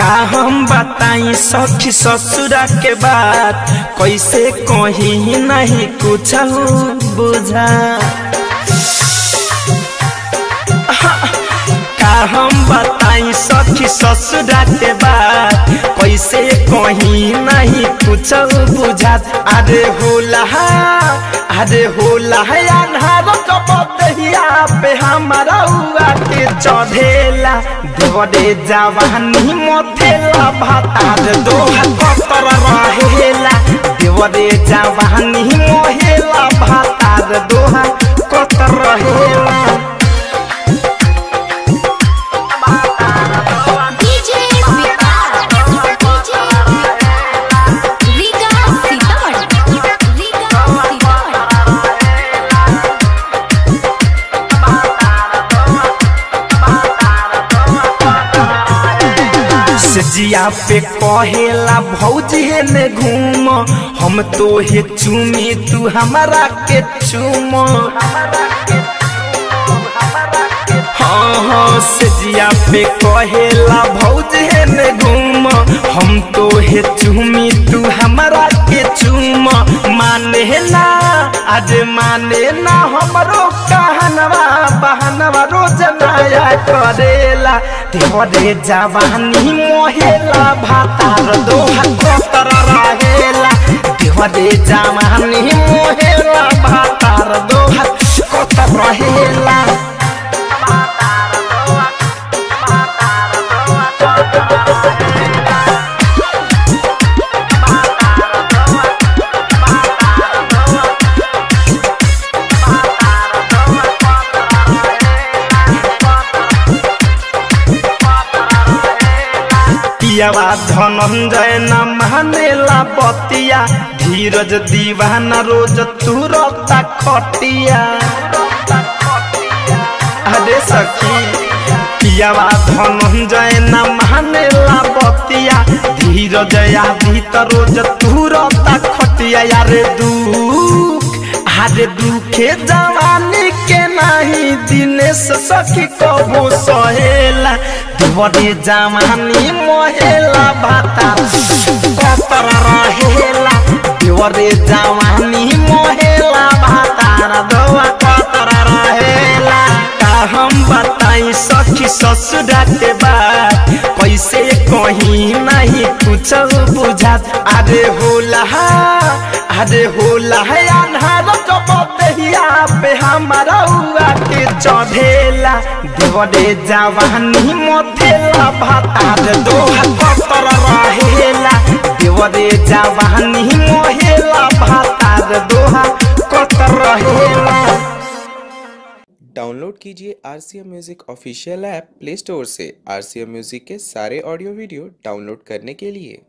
का हम बताई सखी ससुरा के बात कैसे कहीं नहीं कुछ बुझा का हम बताई सखी ससुरा के बात कैसे कहीं नहीं कुछ बुझात अरे होला अरे होला अन्हार कपतिया पे हमारा हुआ के चढ़ेला देवरे जवानी मथेला भातार दोहा कतर रहेला देवरे जवानी मोहेला भातार दोहा कतर रहेला डीजे विकास डीजे रीगा सीतामढ़ी रीगा सीतामढ़ी सजिया पे कहेला भौजी ने घूम हम तो हे चूमी तू हमारा के चूम हाँ हाँ सजिया पे कहेला भौजी ने घूम हम तो हे चूमी तू हमारा के चूम माने ना आज माने ना हमरो कहनवा बहनवा रोज नया करेला देवरे जवानी मोहेला भातार दोहा कतर रहेला देवरे जवानी मोहेला भातार दोहा कतर रहेला पियावा धनंजय न मानेला बतिया धीरज दीवाना रोज तुरता खटिया अरे सखी पियावा धनंजय न मानेला बतिया धीरज आदि त रोज तुरता खटिया यारे दुख अरे दुखे जवानी के नाही दिनेश सखी कबो सहेला देवरे जवानी मोहेला भाता कतर रहेला देवरे जवानी मोहेला भाता दवा कतर रहेला का हम बताई सखी ससुरा के बात कैसे कहीं नहीं कुछ बुझात अरे होला अरे होला है अन्हार कपतिया पे हमारा हुआ के चढ़ेला देवरे जवानी मथेला भातार दोहा कतर रहेला देवरे जवानी मोहेला भातार दोहा कतर रहेला डाउनलोड कीजिए R C M music official app play store से आर सी एम म्यूज़िक के सारे ऑडियो वीडियो डाउनलोड करने के लिए